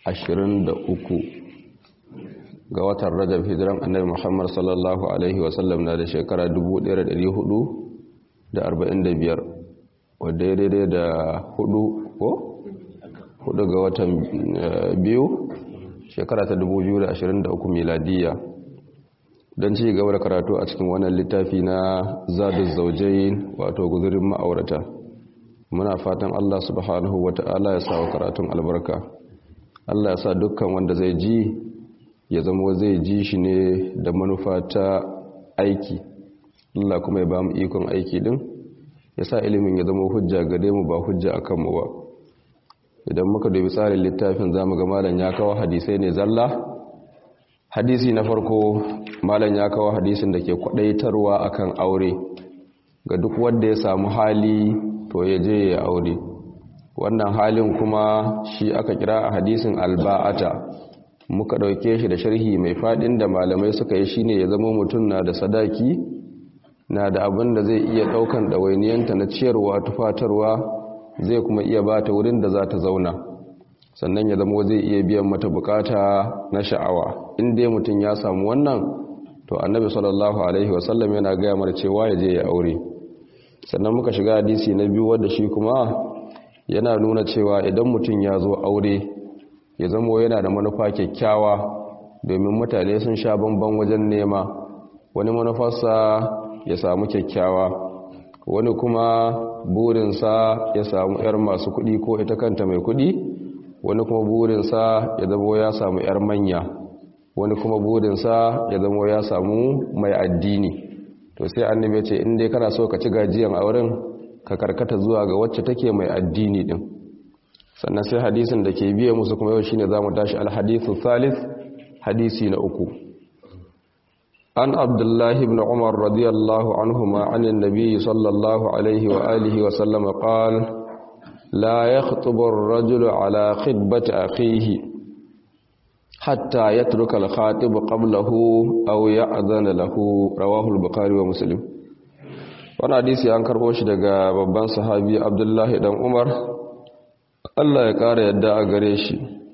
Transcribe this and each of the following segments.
ga watan rajab hijiran annabi muhammad sallallahu alaihi wasallam na da shekara 1445 wadda ya daidai da hudu ko hudu ga watan biyu shekara ta 2023 miladiyya don ci gaba da karatu a cikin wannan littafi na zadus zaujain wato guzurin ma'aurata muna fatan Allah subhanahu wata'ala ya sa wa karatun albarka Allah ya sa dukkan wanda zai ji ya zama zai ji shi ne da manufa ta aiki Allah kuma ya ba mu ikon aiki din ya sa ilimin ya zama hujja gare mu ba hujja a kanmu ba idan muka dubi tsarin littafin zamu ga malam ya kawo hadisai ne zalla hadisi na farko malam ya kawo hadisin da ke kwadaitarwa akan aure ga duk wanda ya samu hali to ya je ya aure wannan halin kuma shi aka kira a hadisin alba'ata muka ɗauke shi da sharhi mai faɗin da malamai suka yi shine ya zama mutum na da sadaki na da abin da zai iya ɗaukan ɗawainiyanta na ciyarwa tufatarwa zai kuma iya ba ta wurin da za ta zauna sannan ya zama zai iya biyan mata bukata na sha'awa in dai mutum ya samu wannan to annabi sallallahu alaihi wasallam yana gaya mara cewa ya je ya aure sannan muka shiga hadisi na biyu wadda shi kuma yana nuna cewa idan mutum ya zo aure ya zama yana da manufa kyakkyawa domin mutane sun sha bamban wajen nema wani manufarsa ya samu kyakkyawa wani kuma burinsa ya samu 'yar masu kuɗi ko ita kanta mai kuɗi wani kuma burinsa ya zama ya samu 'yar manya wani kuma burinsa ya zama ya samu mai addini to sai annabi ce in dai kana so ka ci gajiyan auren ka karkata zuwa ga wacce take mai addini din sannan sai hadisin da ke biye musu kuma yau shine zamu tashi alhadithu thalith hadisi na uku an abdullahi ibn umar radiyallahu anhuma anin nabiy sallallahu alaihi wa alihi wa sallam qala la yakhtubu ar-rajulu ala khitbati akhihi hatta yatruka al-khatib qablahu aw ya'dhana lahu rawahu al-bukhari wa muslim wannan hadisi an karbo shi daga babban sahabi abdullahi dan umar Allah ya ƙara yadda a gare shi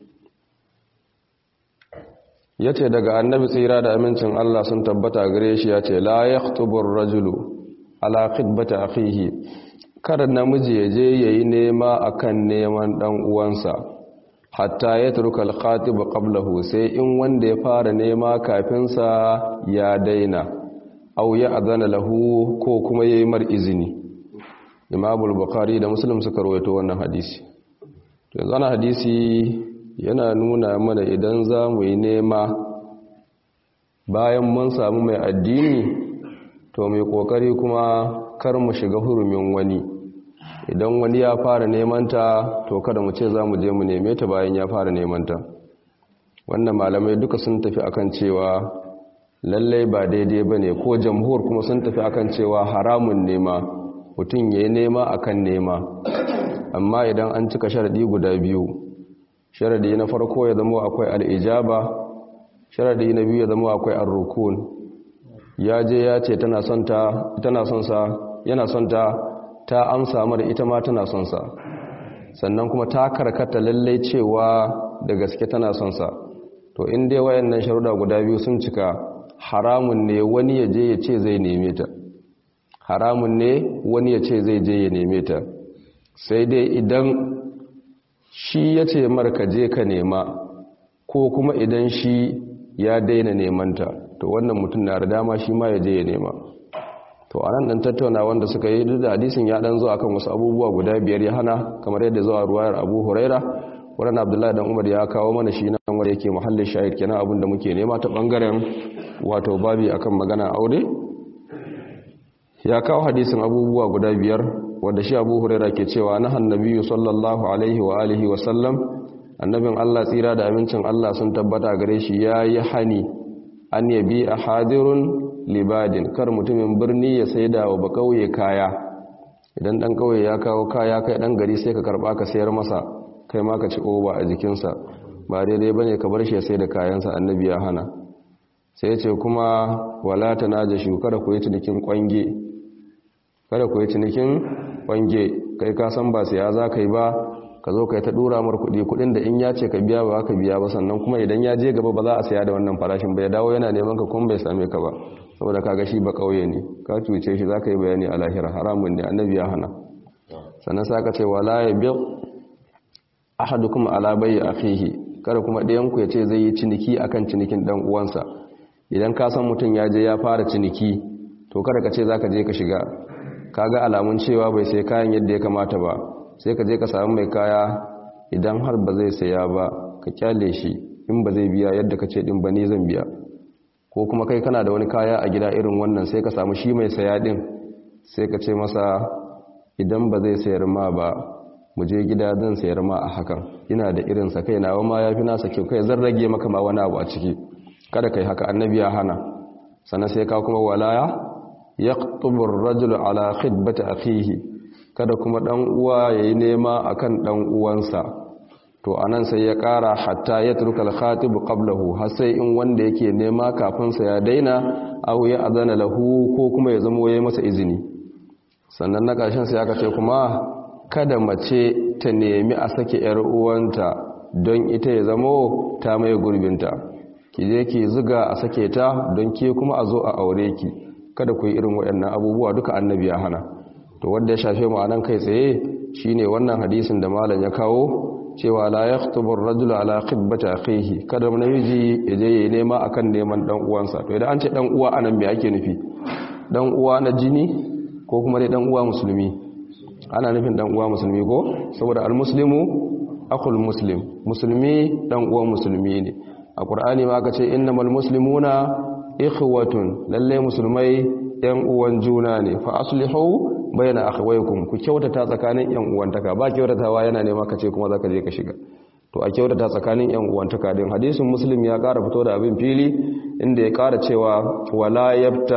ya ce daga annabi tsira da amincin Allah sun tabbata a gare shi ya ce la ya rajulu ala khidbata akhihi kada namiji ya je yayi nema akan neman dan uwansa hatta ya turka al-khatib qablahu sai in wanda ya fara nema kafin sa ya daina aw ya adana lahu ko kuma yayi mar izini Imam al-Bukhari da Muslim suka rawaito wannan hadisi yanzu ana hadisi yana nuna mana idan za mu yi nema bayan mun samu mai addini to mai kokari kuma kar mu shiga hurumin wani idan wani ya fara nemanta to kada mu ce za mu je mu neme ta bayan ya fara nemanta wannan malamai duka sun tafi akan cewa lallai ba daidai ba ne ko jamhur kuma sun tafi akan cewa haramun nema mutum ya yi nema akan nema amma idan an cika sharadi guda biyu sharadi na farko ya zama akwai al'ijaba sharadi na biyu ya zama akwai arrukun ya je ya ce tana son sa yana son ta ta amsa mara ita ma tana son sa sannan kuma ta karkata lallai cewa da gaske tana son sa to in dai wayannan sharuda guda biyu sun cika haramun ne wani ya je ya ce zai neme ta haramun ne wani ya ce zai je ya neme ta sai dai idan shi ya ce marka je ka nema ko kuma idan shi ya daina nemanta to wannan mutum na da dama shi ma ya je ya nema to a nan ɗan tattauna wanda suka yi duk da hadisin ya ɗan zo akan wasu abubuwa guda biyar ya hana kamar yadda zuwa ruwayar abu huraira wannan abdullahi dan umar ya kawo mana shi nan wanda yake muhallin shahid kenan abin da muke nema ta bangaren wato babi akan magana aure ya kawo hadisin abubuwa guda biyar wanda shi abu huraira ke cewa na hannabiyu sallallahu alaihi wa alihi wa sallam annabin allah tsira da amincin allah sun tabbata gare shi ya yi hani an yabi a hadirun libadin kar mutumin birni ya saida wa ba kauye kaya idan dan kauye ya kawo kaya kai dan gari sai ka karba ka sayar masa kai ma ka ci oba a jikinsa ba daidai bane ka bar shi ya sai da kayansa annabi ya hana sai ya ce kuma wala tanajashu kada ku yi cinikin kwange kada ku yi cinikin kwange kai ka san ba siya za ka yi ba ka zo ka yi ta dura mar kuɗi kuɗin da in ya ce ka biya ba ka biya ba sannan kuma idan ya je gaba ba za a saya da wannan farashin bai dawo yana neman ka kuma bai same ka ba saboda kaga shi ba kauye ne ka cuce shi za ka yi bayani a lahira haramun ne annabi ya hana sannan sa ka ce wala ya bi ahadukum ala bayyi akhihi kada kuma ɗayan ku ya ce zai yi ciniki akan cinikin dan uwansa idan ka san mutum ya je ya fara ciniki to kada ka ce zaka je ka shiga kaga alamun cewa bai sai kayan yadda ya kamata ba sai ka je ka samu mai kaya idan har ba zai saya ba ka kyale shi in ba zai biya yadda ka ce din ba ni zan biya ko kuma kai kana da wani kaya a gida irin wannan sai ka samu shi mai saya din sai ka ce masa idan ba zai sayar ma ba mu je gida zan sayar ma a hakan ina da irin sa kai nawa ma yafi nasa kyau kai zan rage maka ma wani abu a ciki kada kai haka annabi ya hana sannan sai ka kuma walaya yaqtubu ar-rajulu ala khidbati akhihi kada kuma dan uwa yayi nema akan dan uwansa to anan sai ya kara hatta ya turkal khatib qablahu har sai in wanda yake nema kafin sa ya daina aw ya azana lahu ko kuma ya zama yayi masa izini sannan na ƙarshen sai aka ce kuma kada mace ta nemi a sake yar uwanta don ita ya zamo ta mai gurbinta ki je ki zuga a sake ta don ke kuma a zo a aure ki kada ku yi irin waɗannan abubuwa duka annabi ya hana to wanda ya shafe mu anan kai tsaye shine wannan hadisin da malam ya kawo cewa la yaktubu ar-rajulu ala khidbati akhihi kada namiji ya je yayi nema akan neman dan uwansa to idan an ce dan uwa anan me ake nufi dan uwa na jini ko kuma dai dan uwa musulmi ana nufin dan uwa musulmi ko saboda al-muslimu akhul muslim musulmi dan uwa musulmi ne a qur'ani ma aka ce innamal muslimuna ikhwatun lalle musulmai yan uwan juna ne fa aslihu bayna akhawaykum ku kyautata tsakanin yan uwantaka ba kyautatawa yana nema kace kuma zaka je ka shiga to a kyautata tsakanin yan uwantaka din hadisin muslim ya ƙara fito da abin fili inda ya ƙara cewa wala yabta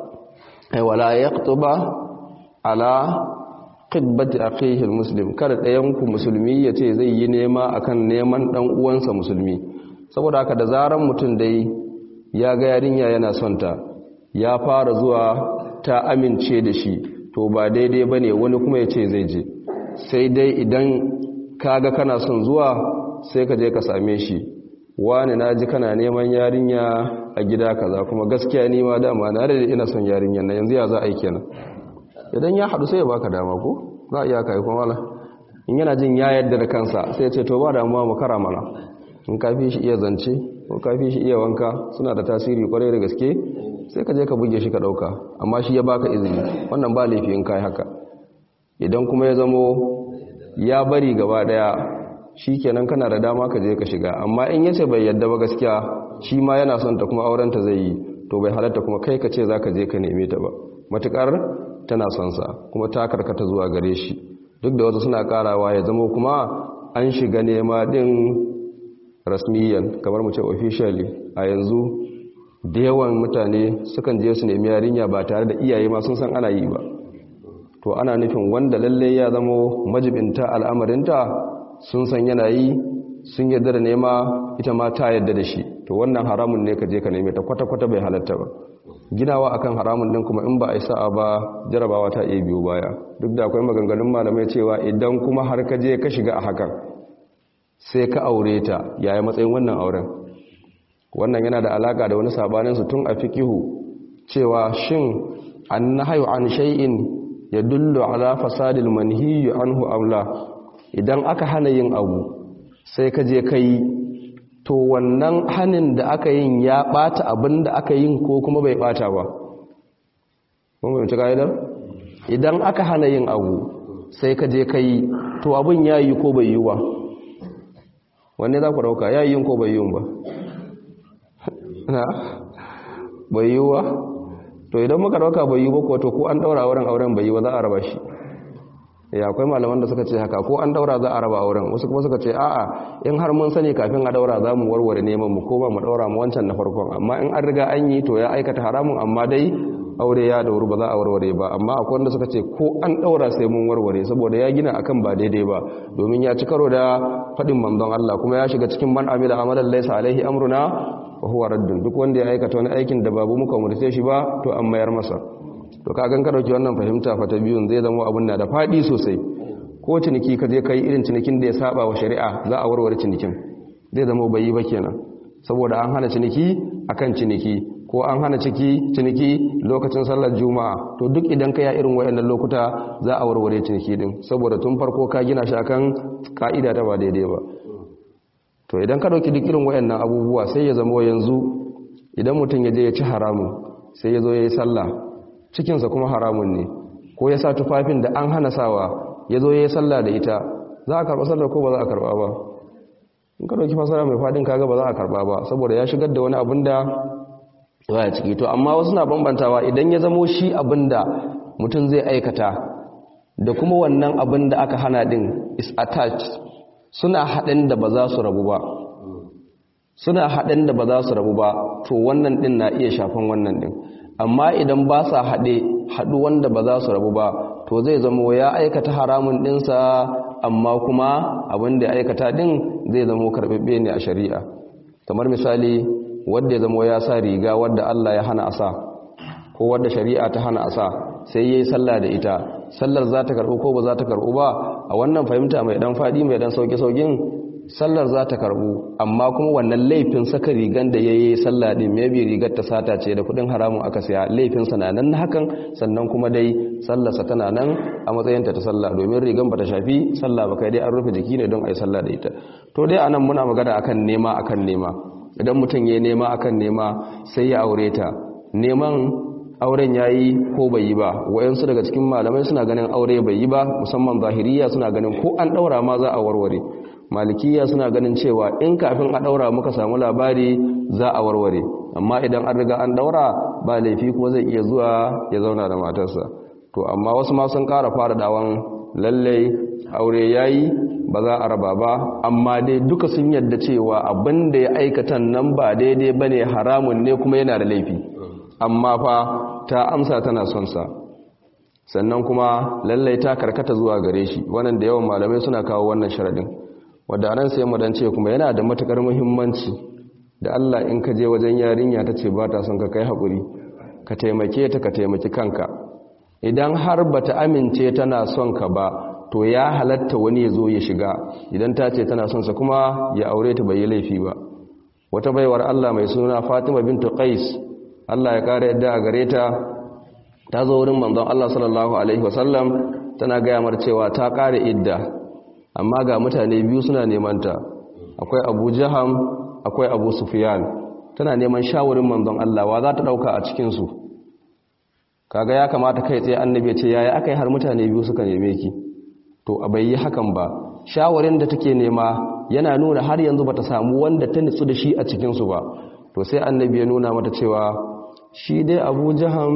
ay wala yaqtuba ala khidbati akhihi almuslim kada ɗayan ku musulmi yace zai yi nema akan neman dan uwansa musulmi saboda haka da zaran mutum dai ya ga yarinya yana son ta ya fara zuwa ta amince da shi to ba daidai ba ne wani kuma ya ce zai je sai dai idan kaga kana son zuwa sai ka je ka same shi wani na ji kana neman yarinya a gida kaza kuma gaskiya ni ma dama na da ina son yarinya na yanzu ya za a yi kenan idan ya haɗu sai ya baka dama ko za a iya kai kuma wala in yana jin ya yadda da kansa sai ya ce to ba damuwa mu kara mana in ka fi shi iya zance ko ka fi shi iya wanka suna da tasiri kwarai da gaske sai ka je ka buge shi ka dauka amma shi ya baka izini wannan ba laifi in kai haka idan kuma ya zamo ya bari gaba daya shikenan kana da dama ka je ka shiga amma in yace bai yadda ba gaskiya shi ma yana son ta kuma auren ta zai yi to bai halatta kuma kai ka ce zaka je ka neme ta ba matukar tana son sa kuma ta karkata zuwa gare shi duk da wasu suna karawa ya zamo kuma an shiga nema din rasmiyan kamar mu ce officially a yanzu da yawan mutane sukan je su nemi yarinya ba tare da iyaye ma sun san ana yi ba to ana nufin wanda lalle ya zamo majibinta al'amarinta sun san yana yi sun yarda da nema ita ma ta yarda da shi to wannan haramun ne ka je ka neme ta kwata-kwata bai halatta ba ginawa akan haramun din kuma in ba a yi sa'a ba jarabawa ta iya biyo baya duk da akwai maganganun malamai cewa idan kuma har ka je ka shiga a hakan sai ka aure ta yaya matsayin wannan auren wannan yana da alaka da wani sabaninsu tun a fikihu cewa shin an nahayu an shay'in ya dullu ala fasadil manhiyu anhu amla idan aka hana yin abu sai ka je kai to wannan hanin da aka yin ya bata abin da aka yin ko kuma bai bata ba kun fahimci ka'idar idan aka hana yin abu sai ka je kai to abin ya yi ko bai yi ba wanne za ku dauka ya yi yin ko bai yi ba na bai yi wa to idan muka dauka bai yi ba ko to ko an daura auren auren bai yi ba za a raba shi ya akwai malaman da suka ce haka ko an daura za a raba auren wasu kuma suka ce a'a in har mun sani kafin a daura za mu warware neman mu ko ba mu daura mu wancan na farkon amma in an riga an yi to ya aikata haramun amma dai aure ya dauru ba za a warware ba amma akwai wanda suka ce ko an daura sai mun warware saboda ya gina akan ba daidai ba domin ya ci karo da faɗin manzon Allah kuma ya shiga cikin man amila amalan laysa alaihi amruna wa huwa raddun duk wanda ya aikata wani aikin da babu muka murce shi ba to an mayar masa to ka gan ka dauki wannan fahimta fa ta biyun zai zama abun na da fadi sosai ko ciniki ka je kai irin cinikin da ya saba wa shari'a za a warware cinikin zai zama bai yi ba kenan saboda an hana ciniki akan ciniki ko an hana ciki ciniki lokacin sallar juma'a to duk idan ka ya irin wayannan lokuta za a warware ciniki din saboda tun farko ka gina shi akan ka'ida ta ba daidai ba to idan ka dauki duk irin wayannan abubuwa sai ya zama yanzu idan mutum ya je ya ci haramun sai ya zo ya yi sallah cikinsa kuma haramun ne ko ya sa tufafin da an hana sawa ya zo ya yi sallah da ita za a karɓa sallar ko ba za a karɓa ba in ka dauki fasara mai faɗin kaga ba za a karɓa ba saboda ya shigar da wani abin da ya ciki to amma wasu na bambantawa idan ya zamo shi abin da mutum zai aikata da kuma wannan abin da aka hana din is attached suna haɗin da ba za su rabu ba suna haɗin da ba za su rabu ba to wannan ɗin na iya shafan wannan ɗin amma idan ba sa haɗe haɗu wanda ba za su rabu ba to zai zama ya aikata haramun ɗinsa amma kuma abin da ya aikata ɗin zai zama karɓaɓɓe ne a shari'a kamar misali wadda ya zama ya sa riga wadda Allah ya hana a sa ko wadda shari'a ta hana a sa sai ya yi sallah da ita sallar za ta karɓu ko ba za ta karɓu ba a wannan fahimta mai ɗan faɗi mai ɗan sauƙi-sauƙin sallar za ta karɓu amma kuma wannan laifin saka rigan da ya yi sallah ɗin maybe rigar ta sata ce da kuɗin haramun aka siya laifinsa na nan hakan sannan kuma dai sallarsa tana nan a matsayinta ta sallah domin rigan ba ta shafi sallah ba kai dai an rufe jiki ne don a yi sallah da ita to dai anan muna magana akan nema akan nema idan mutum ya nema akan nema sai ya aure ta neman auren ya yi ko bai yi ba wayansu daga cikin malamai suna ganin aure bai yi ba musamman zahiriya suna ganin ko an ɗaura ma za a warware malikiya suna ganin cewa in kafin a ɗaura muka samu labari za a warware amma idan an riga an ɗaura ba laifi kuma zai iya zuwa ya zauna da matarsa to amma wasu ma sun ƙara fara dawon lallai aure ya yi ba za a raba ba amma dai duka sun yadda cewa abin da ya aikatan nan ba daidai ba ne haramun ne kuma yana da laifi amma fa ta amsa tana son sa sannan kuma lallai ta karkata zuwa gare shi wannan da yawan malamai suna kawo wannan sharadin wadda anan sai mu dan ce kuma yana da matukar muhimmanci da Allah in ka je wajen yarinya ta ce ba ta son ka kai hakuri ka taimake ta ka taimaki kanka idan har bata amince tana son ka ba to ya halatta wani ya zo ya shiga idan ta ce tana son sa kuma ya aure ta bai yi laifi ba wata baiwar Allah mai suna Fatima bintu Qais Allah ya kare yadda a gare ta ta zo wurin manzon Allah sallallahu alaihi wasallam tana gaya mar cewa ta kare idda amma ga mutane biyu suna neman ta akwai Abu Jaham akwai Abu Sufyan tana neman shawarin manzon Allah wa za ta dauka a cikin su kaga ya kamata kai tsaye annabi ya ce yaya akai har mutane biyu suka neme ki to a bai yi hakan ba shawarin da take nema yana nuna har yanzu bata samu wanda ta nitsu da shi a cikin su ba to sai annabi ya nuna mata cewa shi dai abu jaham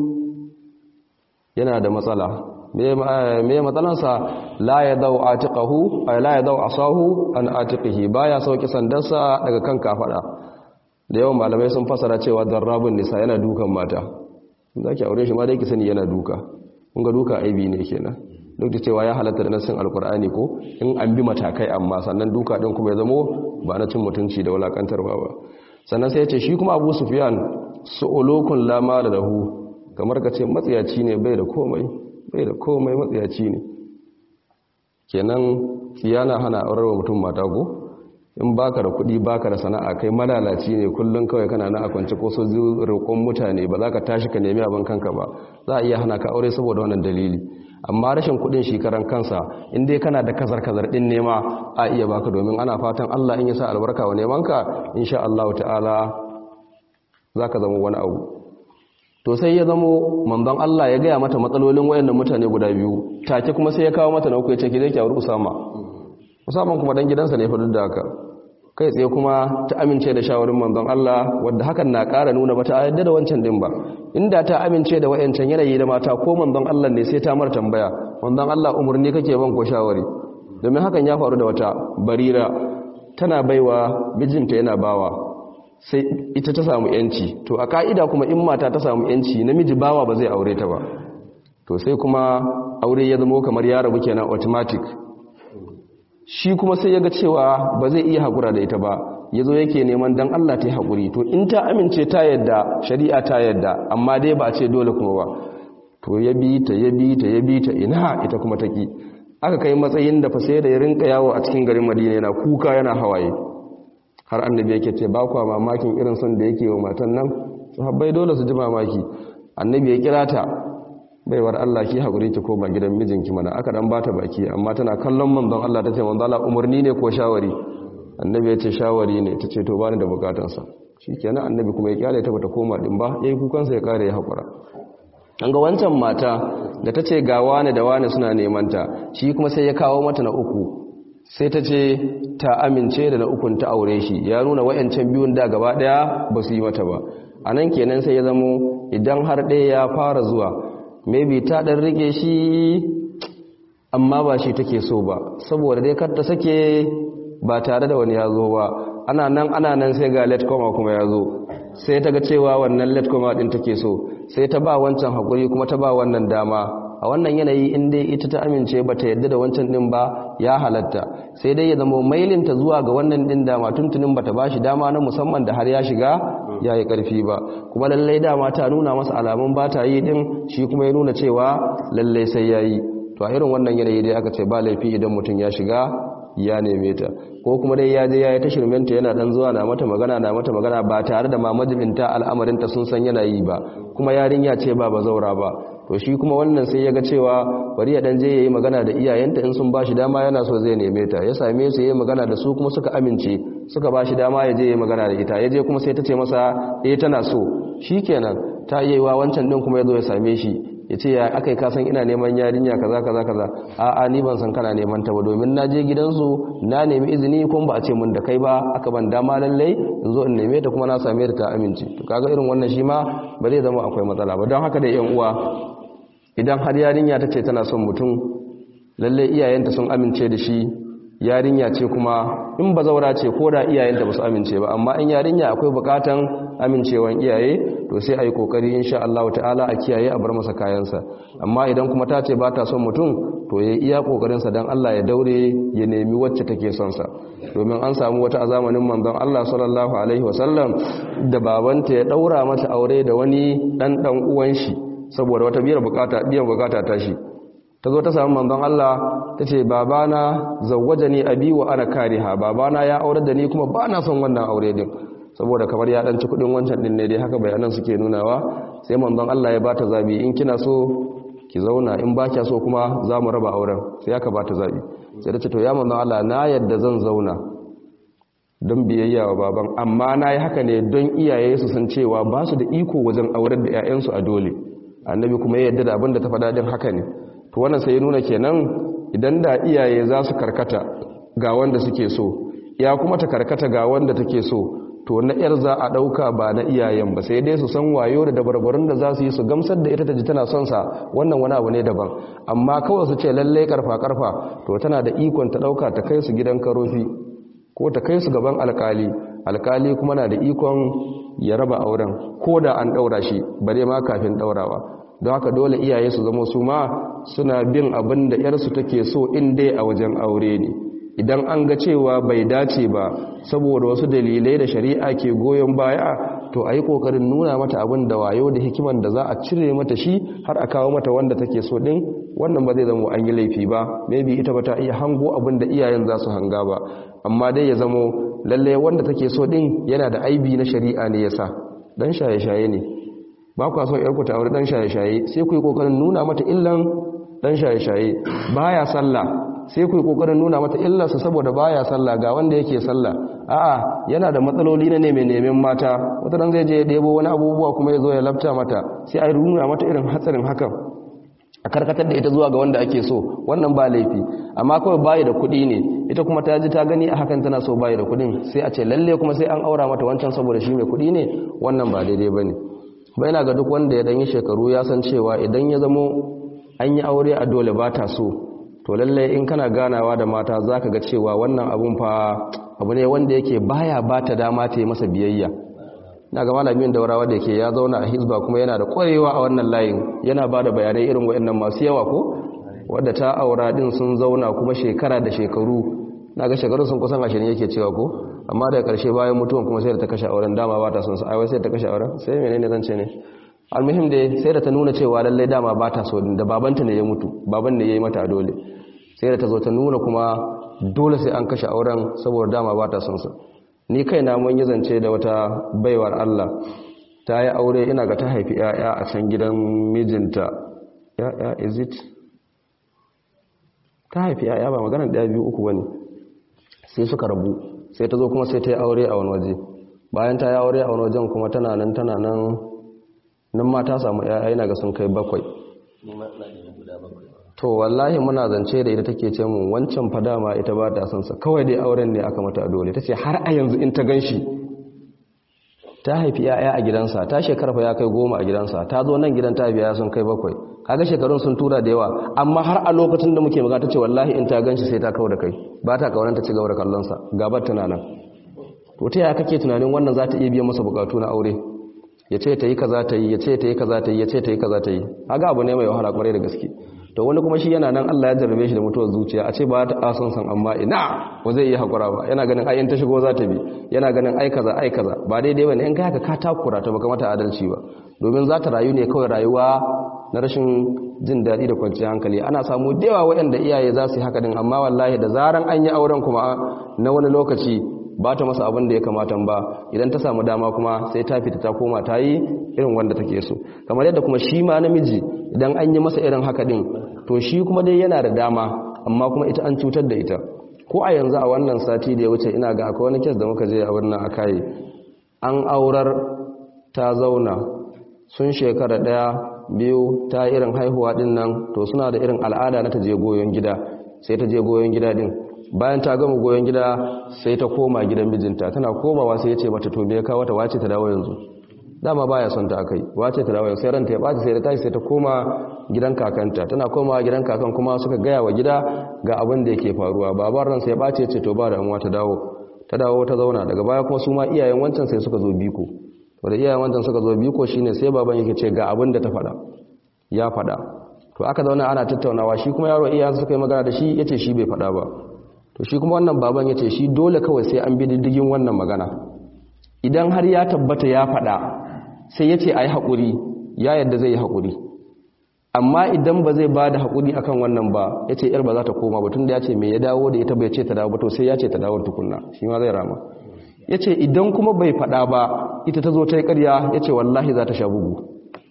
yana da matsala me matsalansa la ya dau atiqahu ay la ya dau asahu an atiqihi baya sauki sandarsa daga kan kafada da yawan malamai sun fasara cewa darrabun nisa yana dukan mata zaki aure shi ma dai ki sani yana duka kun ga duka aibi ne kenan duk da cewa ya halatta da nassin alkur'ani ko in an bi matakai amma sannan duka din kuma ya zamo ba na cin mutunci da wulakantarwa ba sannan sai ya ce shi kuma abu sufiyan su'ulukun lama da lahu kamar ka ce matsiyaci ne bai da komai bai da komai matsiyaci ne kenan tsiyana hana aurar wa mutum mata ko in baka da kuɗi baka da sana'a kai malalaci ne kullum kawai kana na a kwance ko so roƙon mutane ba za ka tashi ka nemi abin kanka ba za a iya hana ka aure saboda wannan dalili amma rashin kuɗin shekaran kansa in dai kana da kazar kazar din nema a iya baka domin ana fatan Allah in ya sa albarka wa nemanka insha Allah ta'ala zaka zama wani abu to sai ya zamo manzon Allah ya gaya mata matsalolin wayannan mutane guda biyu take kuma sai ya kawo mata na uku ya ce ki je ki aure Usama Usama kuma dan gidansa ne fa duk da haka kai tsaye kuma ta amince da shawarin manzon Allah wadda hakan na ƙara nuna bata yadda da wancan din ba inda ta amince da wayancan yanayi da mata ko manzon Allah ne sai ta mar tambaya manzon Allah umurni kake ban ko shawari domin hakan ya faru da wata barira tana baiwa bijinta yana bawa sai ita ta samu yanci to a ka'ida kuma in mata ta samu yanci namiji bawa ba zai aure ta ba to sai kuma aure ya zama kamar ya rabu kenan automatic shi kuma sai ya ga cewa ba zai iya haƙura da ita ba ya zo yake neman don Allah ta yi haƙuri to in ta amince ta yadda shari'a ta yadda amma dai ba a ce dole kuma ba to ya bi ta ya bi ta ya bi ta ina ita kuma ta ki aka kai matsayin da fa sai da ya rinka yawo a cikin garin madina yana kuka yana hawaye har annabi yake ce ba kwa mamakin irin son da yake wa matan nan sahabbai dole su ji mamaki annabi ya kira ta baiwar Allah ki hakuri ki koma gidan mijinki mana aka dan bata baki amma tana kallon manzon Allah tace manzon Allah umarni ne ko shawari annabi ya ce shawari ne tace to bani da bukatun sa shikenan annabi kuma ya kyale ta bata koma din ba yayi kukan sa ya kare ya hakura an ga wancan mata da tace ga wani da wani suna neman ta shi kuma sai ya kawo mata na uku sai ta ce ta amince da na ukun ta aure shi ya nuna wayancan biyun da gaba daya ba su yi mata ba anan kenan sai ya zamo idan har ɗaya ya fara zuwa maybe ta ɗan rike shi amma ba shi take so ba saboda dai kar ta sake ba tare da wani ya zo ba ana nan ana nan sai ga let koma kuma ya zo sai ta ga cewa wannan let koma ɗin take so sai ta ba wancan haƙuri kuma ta ba wannan dama a wannan yanayi in dai ita ta amince ba ta yadda da wancan ɗin ba ya halatta sai dai ya zama mailinta zuwa ga wannan ɗin dama tuntunin ba ta ba shi dama na musamman da har ya shiga ya yi ƙarfi ba kuma lallai dama ta nuna masa alamun ba ta yi ɗin shi kuma ya nuna cewa lallai sai ya yi to a irin wannan yanayi dai aka ce ba laifi idan mutum ya shiga ya neme ta ko kuma dai ya je ya yi ta shirmenta yana dan zuwa na mata magana na mata magana ba tare da mamajibinta al'amarinta sun san yana yi ba kuma yarinya ce ba ba zaura ba to shi kuma wannan sai ya ga cewa bari ya dan je ya yi magana da iyayenta in sun ba shi dama yana so zai neme ta ya same su ya yi magana da su kuma suka amince suka ba shi dama ya je ya yi magana da ita ya je kuma sai ta ce masa eh tana so shi kenan ta iya yi wa wancan din kuma ya zo ya same shi ya ce ya aka yi kasan ina neman yarinya kaza kaza kaza a'a ni ban san kana neman ta ba domin na je gidansu na nemi izini kuma ba a ce mun da kai ba aka ban dama lallai in zo in neme ta kuma na same ta ta amince to kaga irin wannan shi ma ba zai zama akwai matsala ba don haka da yan uwa idan har yarinya ta ce tana son mutum lallai iyayenta sun amince da shi yarinya ce kuma in ba zaura ce ko da iyayenta ba su amince ba amma in yarinya akwai bukatan amincewan iyaye to sai a yi kokari insha Allah ta'ala a kiyaye a bar masa kayansa amma idan kuma ta ce ba ta son mutum to ya iya kokarinsa don Allah ya daure ya nemi wacce take son sa domin an samu wata a zamanin manzon Allah sallallahu alaihi wasallam da babanta ya daura mata aure da wani dan dan uwan shi saboda wata biyar bukata biyan bukata ta shi ta zo ta samu manzon Allah ta ce babana zawwaja ni abi wa ana kariha babana ya aure da ni kuma ba na son wannan aure din saboda kamar ya danci kudin wancan din ne dai haka bayanan suke nunawa sai manzon Allah ya bata zabi in kina so ki zauna in ba kya so kuma za mu raba auren sai aka bata zabi sai ta ce to ya manzon Allah na yadda zan zauna don biyayya wa baban amma na yi haka ne don iyaye su san cewa ba su da iko wajen aurar da 'ya'yansu a dole annabi kuma ya yadda da abin da ta faɗa din haka ne to wannan sai ya nuna kenan idan da iyaye za su karkata ga wanda suke so ya kuma ta karkata ga wanda take so to na yar za a ɗauka ba na iyayen ba sai dai su san wayo da dabarbarun da za su yi su gamsar da ita ta ji tana son sa wannan wani abu ne daban amma kawai su ce lallai karfa karfa to tana da ikon ta ɗauka ta kai su gidan karofi ko ta kai su gaban alkali alkali kuma na da ikon ya raba auren ko da an ɗaura shi bare ma kafin ɗaurawa don haka dole iyaye su zama su ma suna bin abin da yarsu take so in dai a wajen aure ne idan an ga cewa bai dace ba saboda wasu dalilai da shari'a ke goyon baya to a yi ƙoƙarin nuna mata abin da wayo da hikiman da za a cire mata shi har a kawo mata wanda take so ɗin wannan ba zai zama an yi laifi ba maybe ita ba ta iya hango abin da iyayen za su hanga ba amma dai ya zamo lallai wanda take so ɗin yana da aibi na shari'a ne ya sa dan shaye-shaye ne ba kwa son yarku ta aure dan shaye-shaye sai ku yi kokarin nuna mata illan dan shaye-shaye baya sallah sai ku yi kokarin nuna mata illarsa saboda baya sallah ga wanda yake sallah a'a yana da matsaloli na neman neman mata wata dan zai je ya debo wani abubuwa kuma ya zo ya lafta mata sai a nuna mata irin hatsarin hakan a karkatar da ita zuwa ga wanda ake so wannan ba laifi amma kawai bayi da kuɗi ne ita kuma ta ji ta gani a hakan tana so bayi da kuɗin sai a ce lalle kuma sai an aura mata wancan saboda shi mai kuɗi ne wannan ba daidai bane bai na ga duk wanda ya dan yi shekaru ya san cewa idan ya zamo an yi aure a dole ba ta so to lalle in kana ganawa da mata zaka ga cewa wannan abun fa abu ne wanda yake baya ba ta dama ta yi masa biyayya na ga malamin daurawa da yake ya zauna a hizba kuma yana da kwarewa a wannan layin yana ba da bayanai irin waɗannan masu yawa ko wadda ta aura din sun zauna kuma shekara da shekaru na ga shekaru sun kusan ashirin yake cewa ko amma daga ƙarshe bayan mutuwan kuma sai da ta kashe auren dama ba ta son sa aiwai sai ta kashe auren sai menene zan ce ne almuhim dai sai da ta nuna cewa lallai dama ba ta so da babanta ne ya mutu baban ne ya yi mata dole sai da ta zo ta nuna kuma dole sai an kashe auren saboda dama ba ta son sa ni kaina mun yi zance da wata baiwar Allah ta yi aure ina ga ta haifi 'ya'ya a can gidan mijinta ya'ya is it ta haifi 'ya'ya ba maganar ɗaya biyu uku bane sai suka rabu sai ta zo kuma sai ta yi aure a wani waje bayan ta yi aure a wani wajen kuma tana nan tana nan nan ma ta samu 'ya'ya ina ga sun kai bakwai to wallahi muna zance da ita take ce mun wancan fada ma ita ba ta son sa kawai dai auren ne aka mata dole tace har a yanzu in ta ganshi ta haifi yaya a gidansa ta shekara fa ya kai goma a gidansa ta zo nan gidan ta biya sun kai bakwai kaga shekarun sun tura da yawa amma har a lokacin da muke magana tace wallahi in ta ganshi sai ta kawo da kai ba ta kaunan ta ci gaba da kallon sa gabar tana nan to ta yaya kake tunanin wannan za ta iya biyan masa bukatu na aure ya ce ta yi kaza ta yi ya ce ta yi kaza ta yi ya ce ta yi kaza ta yi haga abu ne mai wahala kwarai da gaske to wani kuma shi yana nan Allah ya jarrabe shi da mutuwar zuciya a ce ba ta ason san amma ina ba zai yi hakura ba yana ganin ai in ta shigo za ta bi yana ganin ai kaza ai kaza ba daidai bane in kai haka ka takura ta baka mata adalci ba domin za ta rayu ne kawai rayuwa na rashin jin daɗi da kwanciyar hankali ana samu da yawa waɗanda iyaye za su yi haka din amma wallahi da zaran an yi auren kuma na wani lokaci ba ta masa abin da ya kamata ba idan ta samu dama kuma sai ta fita ta koma ta yi irin wanda take so kamar yadda kuma shi ma namiji idan an yi masa irin haka din to shi kuma dai yana da dama amma kuma ita an cutar da ita ko a yanzu a wannan sati da ya wuce ina ga akwai wani kes da muka je a wannan akai an aurar ta zauna sun shekara daya biyu ta irin haihuwa din nan to suna da irin al'ada na ta je goyon gida sai ta je goyon gida din bayan ta gama goyon gida sai ta koma gidan mijinta tana komawa sai ya ce mata to me ya kawo ta wace ta dawo yanzu dama baya son ta akai wace ta dawo yanzu sai ranta ya baci sai ta tashi sai ta koma gidan kakanta tana komawa gidan kakan kuma suka gaya wa gida ga abin da yake faruwa babar ran sai ya bace ce to ba da amma ta dawo ta dawo ta zauna daga baya kuma su ma iyayen wancan sai suka zo biko to da iyayen wancan suka zo biko shine sai baban yake ce ga abin da ta faɗa ya faɗa to aka zauna ana tattaunawa shi kuma yaro iyayensa suka yi magana da shi yace shi bai faɗa ba to shi kuma wannan baban ya ce shi dole kawai sai an bi diddigin wannan magana idan har ya tabbata ya faɗa sai ya ce a yi haƙuri ya yadda zai yi haƙuri amma idan ba zai ba da haƙuri akan wannan ba ya ce yar ba za ta koma ba tun da ya ce mai ya dawo da ita bai ce ta dawo ba to sai ya ce ta dawo tukunna shi ma zai rama ya ce idan kuma bai faɗa ba ita ta zo ta yi ƙarya ya ce wallahi za ta sha bugu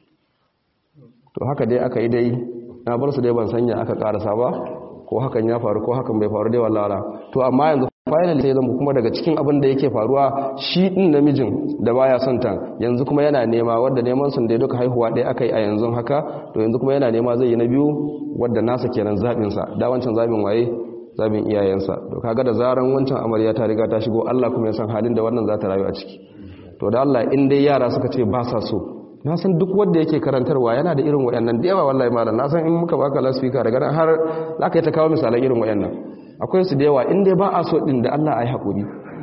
to haka dai aka yi dai na bar su dai ban sanya aka ƙarasa ba ko hakan ya faru ko hakan bai faru dai wallahi to amma yanzu finally sai zama kuma daga cikin abin da yake faruwa shi din namijin da baya son ta yanzu kuma yana nema wanda neman sun dai duka haihuwa ɗaya akai a yanzu haka to yanzu kuma yana nema zai yi na biyu wanda nasa kenan zabin sa da wancan zabin waye zabin iyayensa to kaga da zaran wancan amarya ta riga ta shigo Allah kuma ya san halin da wannan za ta rayu a ciki to da Allah in dai yara suka ce ba sa so na san duk wanda yake karantarwa yana da irin wayannan da yawa wallahi malam na san in muka baka lasfika daga nan har zaka yi ta kawo misalan irin wayannan akwai su da yawa in dai ba a so din da Allah ayi hakuri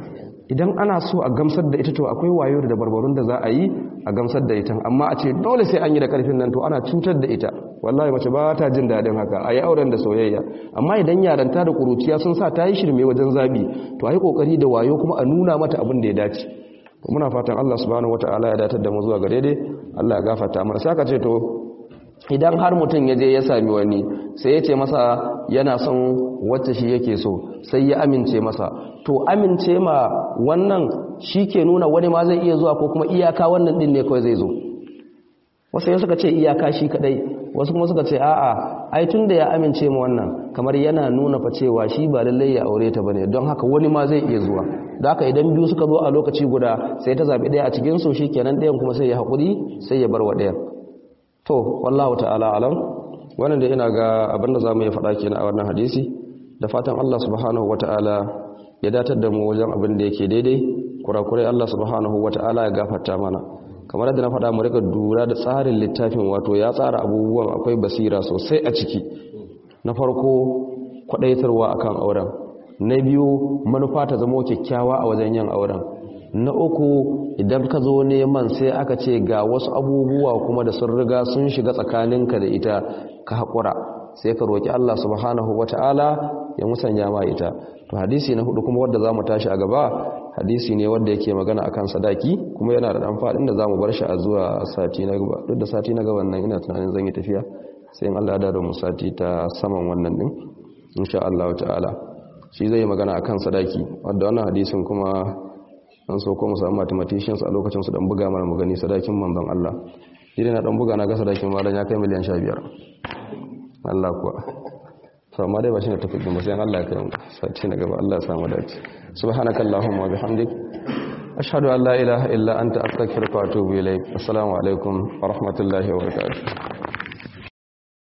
idan ana so a gamsar da ita to akwai wayo da barbarun da za a yi a gamsar da ita amma a ce dole sai an yi da karfin nan to ana cutar da ita wallahi mace ba ta jin daɗin haka a yi auren da soyayya amma idan yaranta da kuruciya sun sa ta yi shirme wajen zabi to a yi kokari da wayo kuma a nuna mata abin da ya dace muna fatan Allah subhanahu wataala ya datar da mu zuwa gare dai Allah ya gafarta mana saka ce to idan har mutum ya je ya sami wani sai ya ce masa yana son wacce shi yake so sai ya amince masa to amince ma wannan shi ke nuna wani ma zai iya zuwa ko kuma iyaka wannan din ne kawai zai zo wasu ya suka ce iyaka shi kadai wasu kuma suka ce a'a ai tun da ya amince ma wannan kamar yana nuna fa cewa shi ba lallai ya aure ta bane don haka wani ma zai iya zuwa da haka idan biyu suka zo a lokaci guda sai ta zabi daya a cikin su kenan dayan kuma sai ya hakuri sai ya bar wa dayan to wallahu ta'ala alam wannan da ina ga abinda zamu yi faɗa kenan a wannan hadisi da fatan Allah subhanahu wata'ala ya datar da mu wajen abin da yake daidai kurakurai Allah subhanahu wata'ala ya gafarta mana kamar yadda na faɗa mu rika dura da tsarin littafin wato ya tsara abubuwan akwai basira sosai a ciki na farko kwadaitarwa akan auren na biyu manufa ta zama kyakkyawa a wajen yin auren na uku idan ka zo neman sai aka ce ga wasu abubuwa kuma da sun riga sun shiga tsakaninka da ita ka haƙura sai ka roƙi Allah subhanahu wata'ala ya musanya ma ita to hadisi na hudu kuma wanda zamu tashi a gaba hadisi ne wanda yake magana akan sadaki kuma yana da dan fadin da zamu bar shi a zuwa sati na gaba duk da sati na gaba nan ina tunanin zan yi tafiya sai in Allah ya dawo mu sati ta saman wannan din insha Allah ta'ala shi zai magana akan sadaki wanda wannan hadisin kuma an so ko mu samu mathematicians a lokacin su dan buga mana mu gani sadakin manzon Allah idan na dan buga na ga sadakin malam ya kai miliyan 15 Allah kuwa to amma dai ba shi ne tafi ba sai Allah ya kai mu sai na gaba Allah ya samu dace subhanakallahumma wa bihamdik ashhadu an la ilaha illa anta astaghfiruka wa atubu ilaik assalamu alaikum wa rahmatullahi wa barakatuh